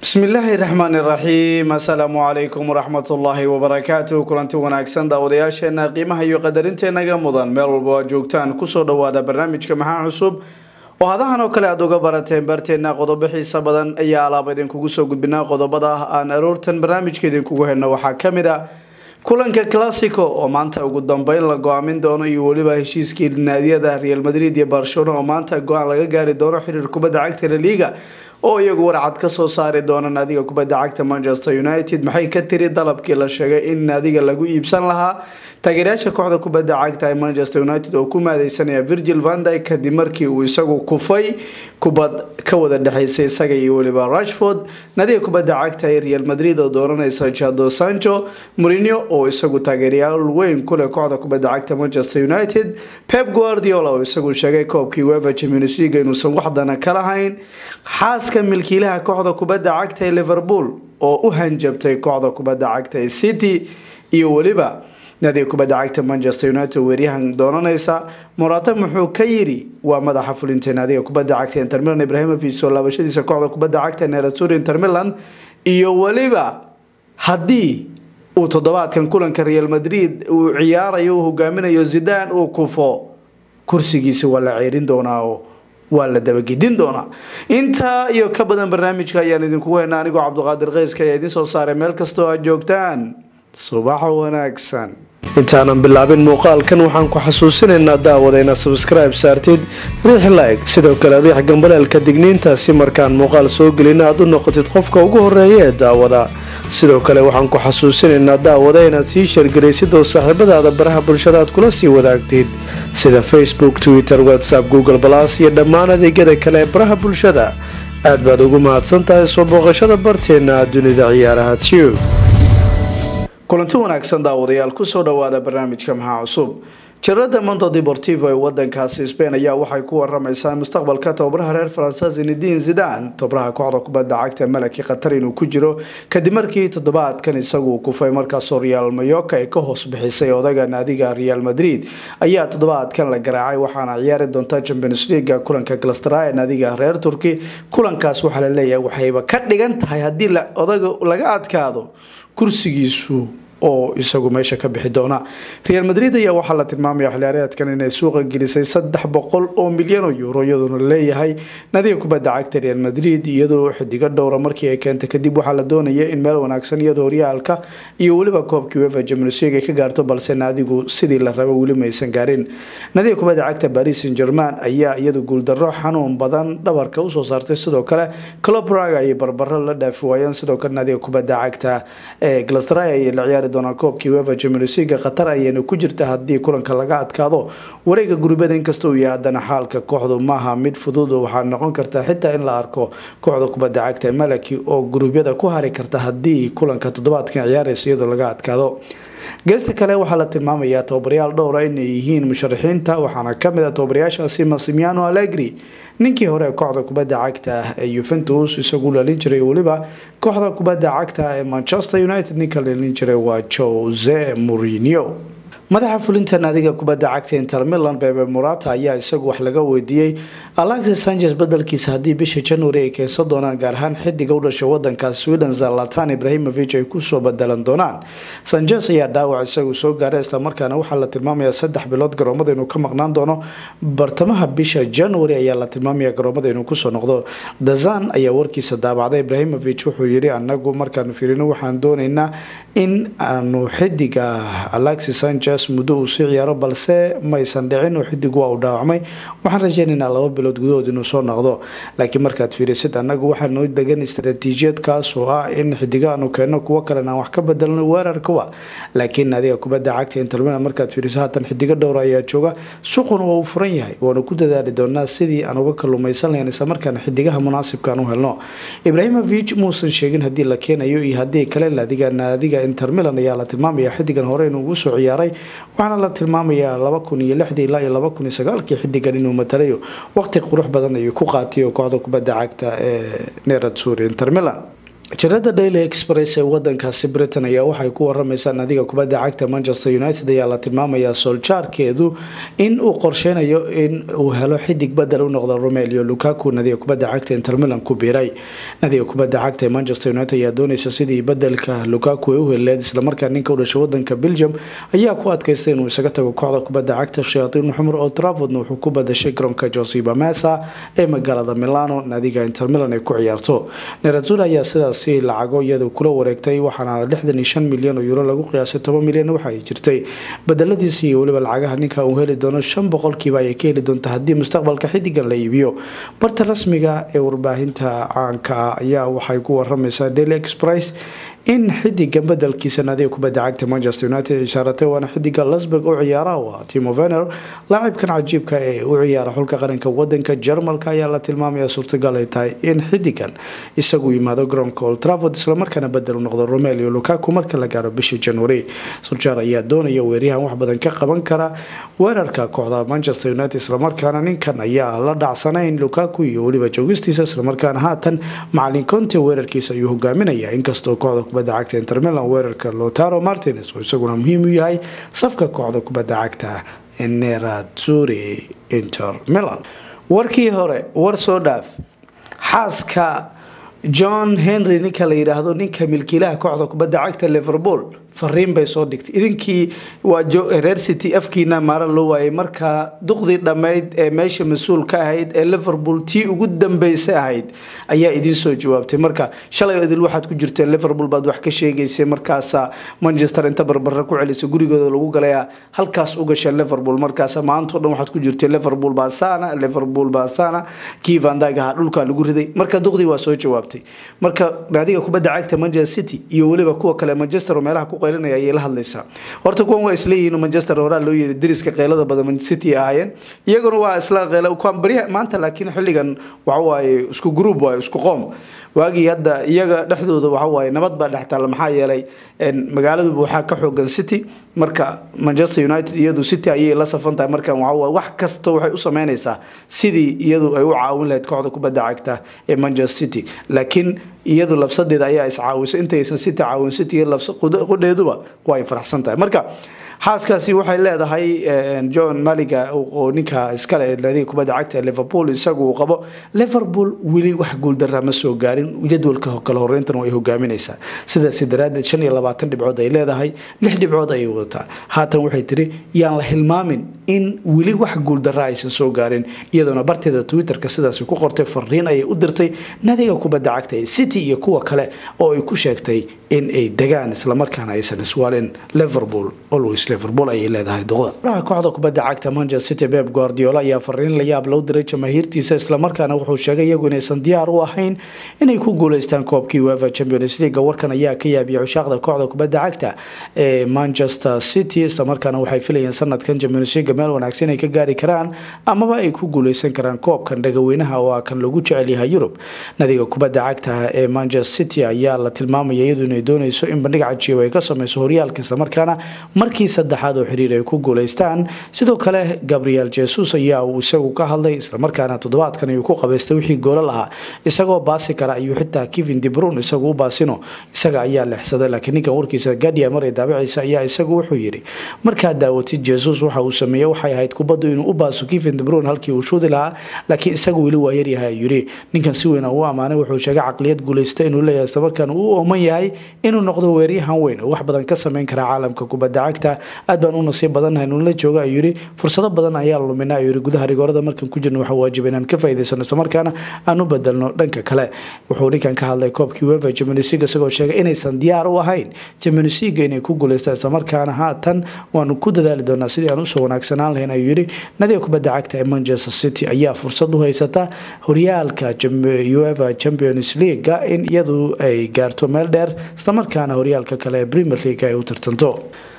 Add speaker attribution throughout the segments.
Speaker 1: bismillaahi raxmaani raxiim assalaamu calaykum waraxmatullaahi wabarakaatu kulanti wanaagsan daawadayaasheena qiimaha iyo qadarinteenaga mudan meel walba aad joogtaan kusoo dhawaada barnaamijka maxaa cusub oo hadahan oo kale aada uga barateen barteena qodobo xiisa badan ayaa alaaba idinkugu soo gudbinaa qodobada ah aan aroortan barnaamijka idinkugu helno waxaa kamid a kulanka classico oo maanta ugu dambeyn la go-aamin doono iyo weliba heshiiskii naadiyada real madrid iyo barcelona oo maanta go-aan laga gaari doono xiriir kubadda cagta laliga oo iyagu warcad kasoo saari doona naadiga kubadda cagta manchester united maxay ka tiri dalabkii la sheegay in naadiga lagu iibsan lahaa taageerayaasha kooxda kubadda cagta ee manchester united oo ku maadeysanaya virgil vandy kadib markii uu isagu kufay kubad ka wada dhexeysay isaga iyo weliba rashford naadiga kubadda cagta ee real madrid oo dooranaysa jado sancho mourinho oo isagu taageerayaal weyn kuleh kooxda kubadda cagta manchester united pep guardiola oo isagu sheegay koobkii wefa champions league inuusan waxdana ka lahayn xaaska milkiilaha kooxda kubadda cagta ee liverpool oo u hanjabtay kooxda kubadda cagta ee city iyo weliba naadiga kubadda cagta manchester united weeryahan doonanaysa morata muxuu ka yiri waa madaxa fulinta naadiga kubadda cagta inter milan ibrahimovic oo laabashadiisa kooxda kubadda cagta neratur inter milan iyo weliba haddii uu toddobaadkan kulanka real madrid uu ciyaarayo uu hogaaminayo zidan uu kufo kursigiisa waa la ceerin doonaa oo waa la dabagedin doonaa intaa iyo ka badan barnaamijka ayaan idinkugu haynaa anigoo cabdiqaadir keyska ayaa idiin soo saaray meel kasta oo aad joogtaan subax wanaagsan intaanan bilaabin muuqaalkan waxaan ku xasuusinaynaa daawada inaad sabskribe saartid riix like sidoo kale riix gambaleelka digniinta si markaan muuqaal soo gelin aad u noqotid qofka ugu horeeya ee daawada sidoo kale waxaan ku xasuusinaynaa daawada inaad sii shargaraysid oo saaxiibadaada baraha bulshada aad kula sii wadaagtid sida facebook twitter whatsapp google balas iyo dhammaan adeegyada kale ee baraha bulshada aad baad ugu mahadsan tahay soo booqashada barteena dunida ciyaaraha tube kulanti wanaagsan daawadayaal kusoo dhawaada barnaamijka maxaa cusub jarada mondo deportivo ee wadankaasi spain ayaa waxay ku waramaysaa mustaqbalka tababaraha reer faransa zinedin zidan tababaraha kooxda kubadda cagta malaki qatar inuu ku jiro kadib markii toddobaadkan isagu kufay markaasoo real mayoka ay ka hoos bixisay odaga naadiga real madrid ayaa toddobaadkan la garaacay waxaana ciyaari doonta champions leaga kulanka glastara ee naadiga reer turki kulankaas waxaa la leeyahay waxayba ka dhigan tahay haddii odaga laga adkaado kursigiisu oo isagu meesha ka bixi doona real madrid ayaa waxaa la tilmaamaya xiliyaareedkan inay suuqa gelisay saddex boqol oo milyan oo euro iyadoona laleeyahay nadiga kubadda cagta real madrid iyadoo xidigo dhowra markii ay keentay kadib waxaa la doonaya in meel wanaagsan iyadoo horyaalka iyo weliba koobkii wefa champions league ay ka gaarto balse naadigu sidii la raba weli maysan gaarin nadiga kubadda cagta paris saint german ayaa iyadu guuldarro xanuun badan dhabarka usoo saartay sidoo kale club raga ayay barbaro la dhaafi waayeen sidoo kale nadiga kubadda cagta ee glastray ayay la ciyaari doonaan koobkii wefa champions league qatar ayayna ku jirta haddii kulanka laga adkaado wareega gurbada inkasta uu yahay haddana xaalka kooxdu maaha mid fudud waxaa noqon karta xitaa in la arko kooxda kubadda cagta malaki oo gurubyada ku hari karta haddii kulanka toddobaadkan ciyaaraysa iyadoo laga adkaado geesta kale waxaa la tilmaamayaa tababarayaal dhowra inay yihiin musharaxiinta waxaana kamid a tababarayaashaasi masimiano allegri ninkii hore kooxda kubadda cagta ee yuventus isagu lalin jiray weliba kooxda kubadda cagta ee manchester united ninka lalin jiray waa jose mourinho madaxa fulinta naadiga kubadda cagta inter milan bebe morata ayaa isagu wax laga weydiiyey alexis sanchez bedelkiisa haddii bisha january ay keensan doonaan gaar ahaan xidiga u dhashay wadanka sweden zalatan ibrahimovic ay kusoo bedelan doonaan sanchez ayaa dhaawac isagu soo gaaray islamarkaana waxaa la tilmaamaya saddex bilood garoomada inuu ka maqnaan doono bartamaha bisha january ayaa la tilmaamaya garoomada inuu kusoo noqdo dazan ayaa warkiisa daabacday ibrahimovic wuxuu yiri anagu markaanu fiirino waxaan dooneynaa in aanu xidiga alexis sanchez muddo uu sii ciyaaro balse maysan dhicin oo xidigu waa uu dhaawacmay waxaan rajeynaynaa laba bilood gudahood inuu soo noqdo laakiin markaad fiirisid anagu waxaa noo degan istaraatiijiyad kaas oo ah in xidiga aanu keenno kuwo kalena aan wax ka bedelno weerarkawa laakiin adiga kubadda cagta intermilan markaad fiiriso haatan xidigo dhowra ayaa jooga suuquna waa uu furan yahay waanu ku dadaali doonaa sidii aan uga kalumaysan lahayn islamarkaana xidigaha munaasibka aan u helno ibrahimovic muusan sheegin haddii la keenayo iyo haddii kale naadiga naadiga intermilan ayaa la tilmaamaya xidigan hore inuu ugu soo ciyaaray waxaana la tilmaamayaa laba kun iyo lixdii ilaa iyo laba kun iyo sagaalkii xidigan inuu matalayo waqti qurux badan ayuu ku qaatay oo kooxda kubadda cagta ee nerad suuri inter milan jirada daily express ee wadankaasi britain ayaa waxay ku waramaysaa nadiga kubadda cagta manchester united ayaa la tilmaamayaa soljaarkeedu in uu qorsheynayo in uu helo xidig badel u noqdo romelio lukaku nadiga kubadda cagta inter milan ku biiray nadiga kubadda cagta ee manchester united ayaa dooneysa sidii badelka lukaku ay u heleed islamarkaa ninka u dhashay wadanka belgium ayaa ku adkaystay inuu isaga tago kooxda kubadda cagta shayatiin xumar oo trafordna wuxuu ku badashay garoonka josiba mesa ee magaalada milano nadiga inter milan ay ku ciyaarto nerazul ayaa sidaas lacago iyadoo kula wareegtay waxaana lixdan iyo shan milyan oo euro lagu qiyaasay toban milyan waxa ay jirtay bedeladiisi iyo weliba lacagaha ninka uu heli doono shan boqolkiiba ayay ka heli doonta haddii mustaqbalka xidigan la iibiyo barta rasmiga ee warbaahinta caanka ah ayaa waxay ku waramaysaa daily express in xidigan bedelkiisa nadiga kubadda cagta manchester united ishaaratay waana xidiga lasburg u ciyaara waa timo vener laacibkan cajiibka ee u ciyaara xulka qaranka wadanka jarmalka ayaa la tilmaamaya suurtagal ay tahay in xidigan isagu yimaado garoonka old trafford islamarkaana bedel u noqdo romelio lukaku marka la gaaro bishii january surjaar ayaa doonaya weeryahan wax badan ka qaban kara weerarka kooxda manchester united islamarkaana ninkan ayaa la dhacsanayn lukaku iyo weliba joogistiisa islamarkaana haatan macalin conte weerarkiisa ayuu hogaaminaya inkastoo kooxda kubadda cagta inter milan weerarka lotaro martines oo isaguna muhiim u yahay safka kooxda kubadda cagta nerazzurri inter milan warkii hore war soo dhaaf xaaska john henry ninka la yidhaahdo ninka milkiilaha kooxda kubadda cagta liverpool fariin bay soo dhigtay idinkii waa reer city afkiina maara loo waayay markaa duqdii dhammayd ee meesha mas-uul ka ahayd ee liverpool tii ugu dambeysay ahayd ayaa idiin soo jawaabtay marka shalay idil waxaad ku jirteen liverpool baad wax ka sheegaysay markaasa manchester inta barbara ku celisa gurigooda lagu galaya halkaas u gasha liverpool markaasa maantao dhan waxaad ku jirtay liverpool baasana liverpool baasana kii vandag ahaa dhulkaa lagu riday marka duqdii waa soo jawaabtay marka naadiga kubadda cagta manchester city iyo weliba kuwa kale manchester oo meelaha ku qaylinaya ayay la hadlaysaa horta kuwan waa isleeyihiin manchester horaa loo yiri dariska qeylada badan man city ahaayeen iyaguna waa isla qeyla kuwan bariya maanta laakiin xilligan waxa waaye isku group waaye isku qoom waagii hadda iyaga dhexdooda waxa waaye nabad baa dhex taalla maxaa yeelay magaaladuba waxaa ka xoogan city marka manchester united iyadu city ayay la safan tahay markan waxa wax kasta waxay u sameynaysaa sidii iyadu ay u caawin lahayd kooxda kubadda cagta ee manchester city laakiin iyadu lafsadeeda ayaa iscaawisay intaysan city caawin city qudheeduba waa ay faraxsan tahay marka xaaskaasi waxay leedahay john maliga oo ninka iskale naadiga kubadda cagta ee liverpool isagu uu qabo liverpool weli wax guuldaraa ma soo gaarin jadwalka kala horeyntan way hogaaminaysaa sidaasi daraadeed shan iyo labaatan dhibcood ay leedahay lix dhibcood ayay wadataa haatan waxay tiri yaan la hilmaamin in weli wax guuldaraa aysan soo gaarin iyadoona barteeda twitterka sidaasi ku qortay fariin ayay u dirtay naadiga kubadda cagta ee city iyo kuwa kale oo ay ku sheegtay in ay degaan islamarkaana aysan iswaalin liverpool always liverpool ayay leedahay duqda raha kooxda kubadda cagta manchester city beb guardiola ayaa fariin la yaab loo diray jamaahiirtiisa islamarkaana wuxuu sheegay iyagu inaysan diyaar u ahayn inay ku guuleystaan koobkii uefa champions league warkan ayaa ka yaabiyay cushaaqda kooxda kubadda cagta ee manchester city islamarkaana waxay filayeen sanadkan champions league meel wanaagsan ay ka gaari karaan amaba ay ku guuleysan karaan koobkan dhagaweynaha oo ah kan lagu jecel yahay yurub nadiga kubadda cagta ee manchester city ayaa la tilmaamaya iyadu inay dooneyso in bandhig cajiib ay ka sameyso horyaalka islamarkaana markii saddexaad oo xiriir ay ku guuleystaan sidoo kale gabriel jesus ayaa uu isagu ka hadlay islamarkaana toddobaadkan ayuu ku qabaystay wixii goolal ahaa isagoo baasi kara ayuu xitaa kevin debrun isagu u baasino isaga ayaa lexsaday laakiin ninkan warkiisa gadia maray daabiciisa ayaa isagu wuxuu yidhi markaad daawatid jesus waxa uu sameeyey waxay ahayd kubaddu inuu u baaso kevin debrun halkii uu shuudi lahaa laakiin isagu weli waa yaryahay ayuu yidhi ninkan si weyn u ammaanay wuxuu sheegay caqliyad guuleysta inuu leeyahay islamarkaana uu ooman yahay inuu noqdo weeryahan weyn oo wax badan ka sameyn kara caalamka kubadda cagta aad baan u nasiib badannahay nula jooga ayuu yidhi fursado badan ayaa lumina ayuu yidhi gudaha rigoorada markan ku jirna waxaa waajiba inaan ka faa'iidaysano islamarkaana aan u bedelno dhanka kale wuxuu ninkan ka hadlay koobkii wefa champions league isagoo sheegay inaysan diyaar u ahayn champions league inay ku guuleystaan islamarkaana haatan waanu ku dadaali doonaa sidii aan usoo wanaagsanaan lahayn ayuu yidhi nadiga kubadda cagta ee manchester city ayaa fursad u haysata horyaalka uefa champions league in iyadu ay gaarto meel dheer islamarkaana horyaalka kale ee premier league ay u tartanto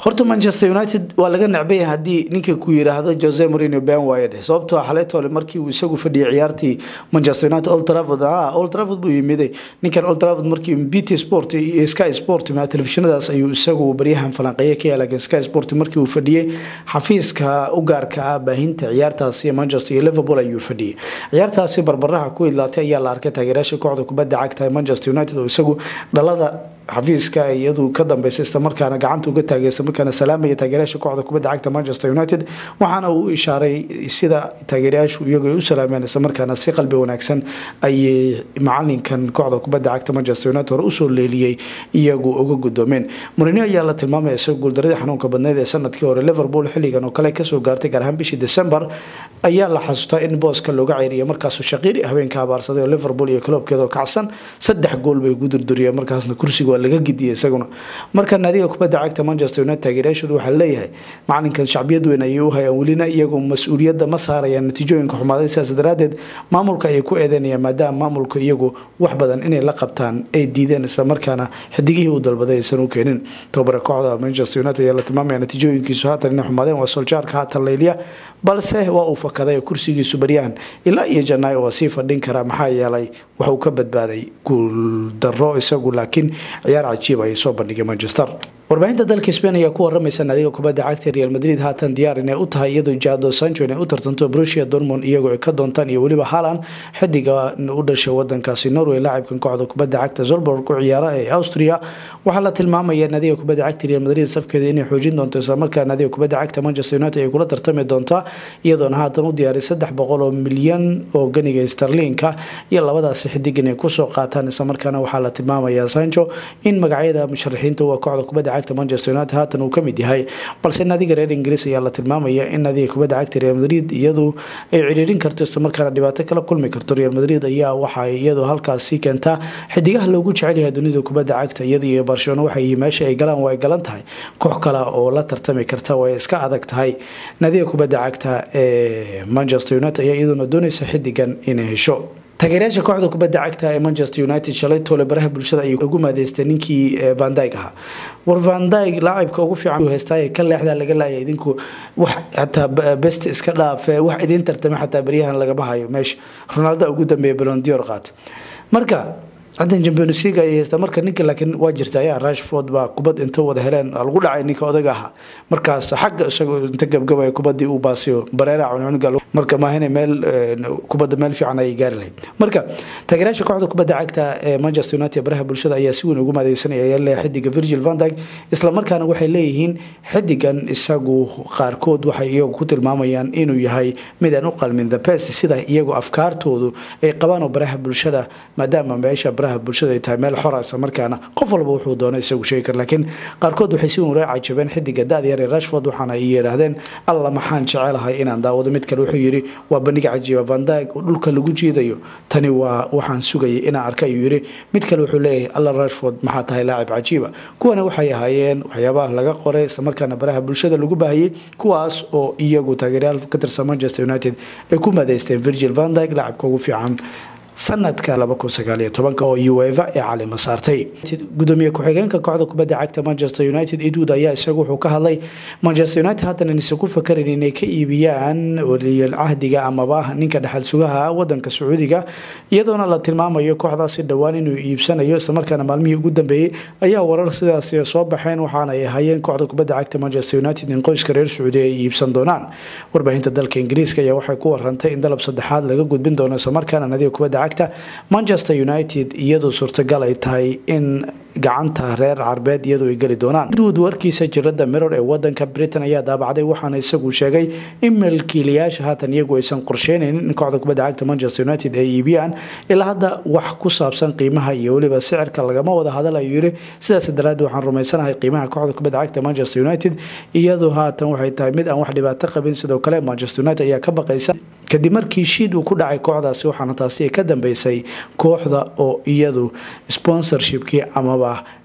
Speaker 1: horta manchester united waa laga necbaya haddii ninka ku yiraahdo jose marino ben waaye dheh sababtoo xaleetole markii uu isagu fadhiyay ciyaartii manchester united old trafford ah old trafford buu yimiday ninkan old trafford markii bt sport iyo sky sport ma telefishinadaas ayuu isagu baryahan falanqeeye ka yaala sky sport markii uu fadhiyey xafiiska u gaarka ah baahinta ciyaartaasi manchester iyo liverpool ayuu fadhiyey ciyaartaasi barbaraha ku idlaatay ayaa la arkay taageerayaasha kooxda kubadda cagta manchester united oo isagu dhalada xafiiska iyadu ka dambeysay islamarkaana gacanta uga taagay islamarkaana salaamaya taageerayaasha kooxda kubadda cagta manchester united waxaana uu ishaaray sida taageerayaashu iyagu ay u salaameen islamarkaana si qalbi wanaagsan ayay macalinkan kooxda kubadda cagta manchester united hore usoo leeliyey iyagu uga gudoomeen mourinho ayaa la tilmaamaya isaga guuldaradii xanuunka badneyd ee sanadkii hore liverpool xilligan oo kale kasoo gaartay gaar ahaan bishii december ayaa la xasuustaa in booska looga ceeriyo markaasuu shaqiiri habeenka abaarsaday oo liverpool iyo kloobkeeda oo kacsan saddex gool bay ugu durduriyeen markaasna kursiga waa laga gidiyay isaguna marka naadiga kubadda cagta manchester united taageerayaashoodu waxaa leeyahay macalinkan shacbiyad weyn ayay u hayaan welina iyagu mas-uuliyadda ma saarayaan natiijooyinka xumaaday sidaas daraadeed maamulka ayay ku eedeynayaan maadaama maamulka iyagu wax badan inay la qabtaan ay diideen islamarkaana xidigihii uu dalbaday aysan u keenin tobabara kooxda manchester united ayaa la tilmaamaya natiijooyinkiisu haatan inay xumaadeen waa soljaarka haatan layliya balse waa uu fakaday kursigiisu baryahan ilaa iyo janaayo waa sii fadhin karaa maxaa yeelay waxuu ka badbaaday guuldaro isagu laakiin ciyaar cajiib ayay soo bandhigay manchester warbaahinta dalka spain ayaa ku waramaysa naadiga kubadda cagta real madrid haatan diyaar inay u tahay iyadoo jado sancho inay u tartanto brusia dormond iyagoo ay ka doontaan iyo weliba haalan xidiga u dhashay wadankaasi norway laacibkan kooxda kubadda cagta zolborg ku ciyaara ee austria waxaa la tilmaamaya naadiga kubadda cagta real madrid safkeeda inay xoojin doonto islamarkaa naadiga kubadda cagta manchester united ay kula tartami doontaa iyadoona haatan u diyaaray saddex boqol oo milyan oo ganiga starlinka iyo labadaasi xidig inay kusoo qaataan islamarkaana waxaa la tilmaamaya sancho in magacyada musharaxiinta waa kooxda kubadda cagta manchester united haatan uu kamid yahay balse naadiga reer ingiriis ayaa la tilmaamaya in naadiga kubadda cagta real madrid iyadu ay ciriirin karto islamarkaana dhibaato kala kulmi karto real madrid ayaa waxay iyadu halkaasi keentaa xidigaha loogu jecel yahay dunida kubadda cagta iyada iyo barcelona waxay meesha ay galaan waa ay galan tahay koox kale oo la tartami karta way iska adag tahay naadiga kubadda cagta ee manchester united ayaa iyaduna doonaysa xidigan inay hesho taageerayaasha kooxda kubadda cagta ee manchester united shalay toole baraha bulshada ayay ugu maadeystay ninkii vandyg ahaa war vandyg laacibka ugu fiican heystaaye ka leexdaa laga laaya idinku wax xataa best iska dhaafe wax idiin tartama xataa baryahan lagama hayo meesha ronaldo ugu dambeeya balondior qaato marka hadan champions league ay haystaa marka ninka laakiin waa jirta ayaa rashford baa kubad inta wada heleen lagu dhacay ninka odaga ahaa markaas xagga isagoo inta gabgabaya kubadii uu baasiyo bareera cuncunuga marka maahine meel kubadda meel fiican ayay gaari lahayd marka taageerayaasha kooxda kubadda cagta ee manchester united baraha bulshada ayaa si weyn ugu maadeysanaya ayaa leeyahay xidiga virgil van dyke islamarkaana waxay leeyihiin xidigan isagu qaarkood waxay iyagu ku tilmaamayaan inuu yahay mid aan u qalmin the best sida iyagu afkaartoodu ay qabaan oo baraha bulshada maadaama meesha baraha bulshada ay tahay meel xora isla markaana qof walba wuxuu doono isagu sheegi kara laakiin qaarkood waxay si weyn ula cajabeen xidiga da-da yar ee rashford waxaana ay yidhaahdeen alla maxaan jecelahay inaan daawado mid kale wuxuu yidhi waa bandhig cajiiba vandag oo dhulka lagu jiidayo tani waa waxaan sugayay inaan arka ayuu yidhi mid kale wuxuu leeyahay alla rashford maxaa tahay laacib cajiiba kuwana waxay ahaayeen waxyaabaha laga qoray islamarkaana baraha bulshada lagu baahiyey kuwaas oo iyagu taageeryaal ka tirsan manchester united ay ku madeysteen virgil vandag laacibka ugu fiican sanadka oo ueva ee calima saartay gudoomiye ku-xigeenka kooxda kubadda cagta manchester united edwood ayaa isagu wuxuu ka hadlay manchester united haatan inaysan ku fakarin inay ka iibiyaan waliyal cahdiga amaba ninka dhexal sugaha wadanka sacuudiga iyadoona la tilmaamayo kooxdaasi dhowaan inuu iibsanayo islamarkaana maalmihii ugu dambeeyey ayaa warar sidaas soo baxeen waxaana ay ahaayeen kooxda kubadda cagta manchester united in qoyska reer sacuudi ay iibsan doonaan warbaahinta dalka ingiriiska ayaa waxay ku warantay in dalab saddexaad laga gudbin doono islamarkaana nadiga kubadda manchester united iyadoo suurtagal ay tahay in gacanta reer carbeed iyadu ay geli doonaan edwood warkiisa jirada miror ee wadanka britain ayaa daabacday waxaana isagu sheegay in milkiilayaasha haatan iyagu aysan qorsheynaynin in kooxda kubadda cagta manchester united ay iibiyaan ilaa hadda wax ku saabsan qiimaha iyo weliba sicirka lagama wada hadal ayuu yiri sidaas daraadeed waxaan rumaysanahay qiimaha kooxda kubadda cagta manchester united iyadoo haatan waxay tahay mid aan wax dhibaato qabin sidoo kale manchester united ayaa ka baqaysa kadib markii shiid uu ku dhacay kooxdaasi waxaana taasi ka dambeysay kooxda oo iyadu sponsorshipkii amaba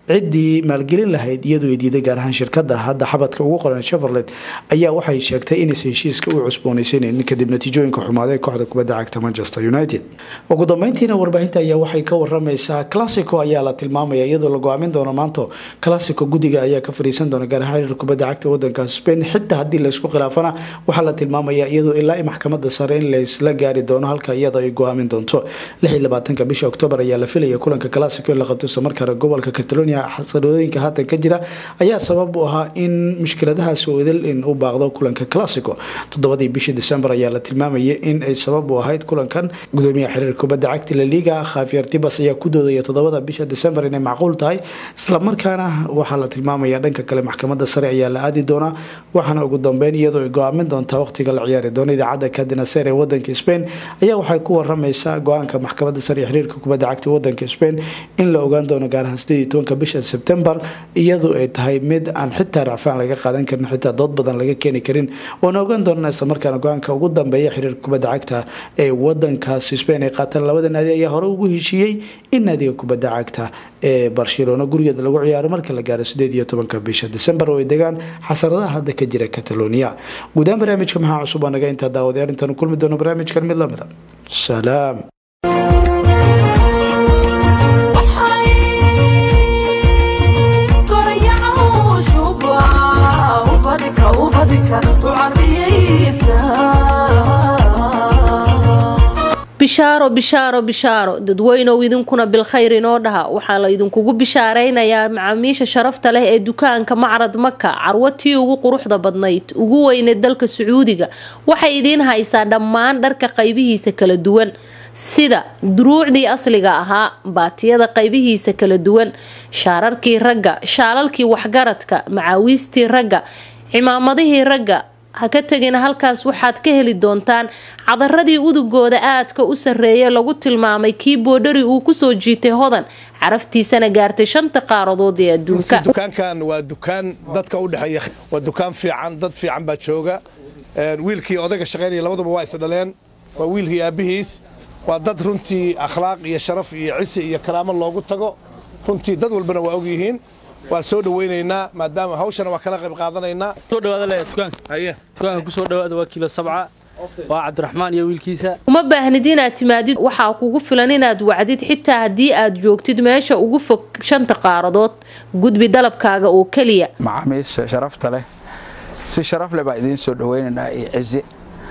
Speaker 1: ciddii maalgelin lahayd iyadoo ay diiday gaar ahaan shirkada hadda xabadka ugu qoran cheverlet ayaa waxay sheegtay inaysan heshiiska u cusboonaysaneyn kadib natiijooyinka xumaaday kooxda kubadda cagta manchester united ugu dambeyntiina warbaahinta ayaa waxay ka waramaysaa classico ayaa la tilmaamaya iyadoo la go-aamin doono maanto classico guddiga ayaa ka fariisan doona gaar ahaan xiriir kubadda cagta wadankaas spain xitaa haddii laysku khilaafana waxaa la tilmaamaya iyadoo ilaa maxkamada sare in laysla gaari doono halka iyada ay go-aamin doonto ka bisha oktoobar ayaa la filaya kulanka classico in la qabto islamarkaana gobolka catalonia xasadooyinka haatan ka jira ayaa sabab u ahaa in mushkiladahaas idil in u baaqdo kulanka classico toddobadii bishii december ayaa la tilmaamayay in ay sabab u ahayd kulankan gudoomiyaha xiriir kubadda cagta laliga khafier tibas ayaa ku doodaya toddobada bisha december inay macquul tahay islamarkaana waxaa la tilmaamaya dhanka kale maxkamada sare ayaa la aadi doonaa waxaana ugu dambeyn iyadoo ay go-aamin doontaa waqtiga la ciyaari doono idaacadda kadinaser ee wadanka spain ayaa waxay ku waramaysaa go-aanka maxkamada sare ee xiriirka kubadda cagta wadanka spain in la ogaan doono gaar ahaan sideed iyo tobanka bisha sebtembar iyadoo ay tahay mid aan xitaa racfaan laga qaadan karin xitaa dood badan laga keeni karin waana ogaan doonana islamarkaana go-aanka ugu dambeeya xiriirka kubadda cagta ee wadankaas spain ay qaataan labada naadi ayaa hore ugu heshiiyey in naadiga kubadda cagta ee barcelona gurigeeda lagu ciyaaro marka la gaaro sideed iyo tobanka bisha december oo ay degaan xasaradaha hadda ka jira catalonia guudahaan barnaamijka maxaa cusub aa naga intaa daawadayaal intaanu kulmi doono barnaamijkan mid lamida salaam
Speaker 2: bishaaro bishaaro bishaaro dadweynow idinkuna bilkhayr inoo dhaha waxaa la idinkugu bishaaraynayaa macaamiisha sharafta leh ee dukaanka macrad maka carwo tii ugu quruxda badnayd ugu weyneed dalka sacuudiga waxay idiin haysaa dhammaan dharka qaybihiisa kala duwan sida duruucdii asliga ahaa baatiyada qaybihiisa kala duwan shaararkii ragga shaalalkii waxgaradka macaawiistii ragga cimaamadihii ragga ha ka tegina halkaas waxaad ka heli doontaan cadaradii udugooda aadka u sarreeya lagu tilmaamay kii boodhari uu kusoo jiitay hodan caraftiisana gaartay shanta qaaradood ee adduunka
Speaker 3: dukaankan waa dukaan dadka u dhexeeya waa dukaan fiican dad fiican baa jooga wiilkii odayga shaqaynaya labaduba waa isdhaleen waa wiilkii aabihiis waa dad runtii akhlaaq iyo sharaf iyo cisi iyo karaamo loogu tago runtii dad walbana waa ogyihiin waa soo dhawaynaynaa maadaama hawshana waa kala qayb qaadanaynaa
Speaker 4: soo dhawaada le dukaanka
Speaker 3: haye
Speaker 4: dukaanka ku soo dhawaada waa kiilo sabca waa cabdiraxmaan iyo wiilkiisa
Speaker 2: uma baahnid inaad timaadid waxaa kugu filan inaad wacdid xitaa haddii aad joogtid meesha ugu fog shanta qaaradood gudbi dalabkaaga oo keliya
Speaker 5: macaamiisha sharafta leh si sharaf leh baa idiin soo dhawaynaynaa iyo cizi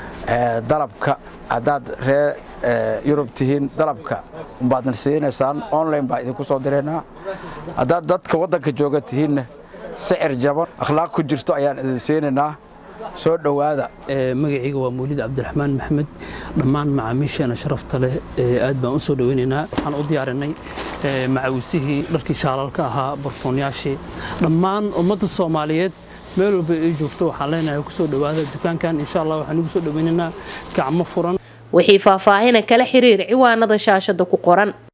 Speaker 5: dalabka haddaad ree yurub tihiin dalabka umbaadna siinaysaan online baa idinku soo diraynaa haddaad dadka waddanka jooga tihiinna sicir jaban akhlaaq ku jirto ayaan idin siinaynaa soo dhowaada
Speaker 4: magacayga waa mawlid cabdiraxmaan maxamed dhammaan macaamiisheena sharafta leh aad baan u soo dhawaynaynaa waxaan u diyaarinay macawisihii dharkii shaalalka ahaa barfoonyaashii dhammaan ummadda soomaaliyeed meel walba ay joogto waxaan leenahay ku soo dhowaada dukaankan insha allah waxaan ugu soo dhawaynaynaa gacmo furan
Speaker 2: wixii faahfaahina kala xiriir ciwaanada shaashada ku qoran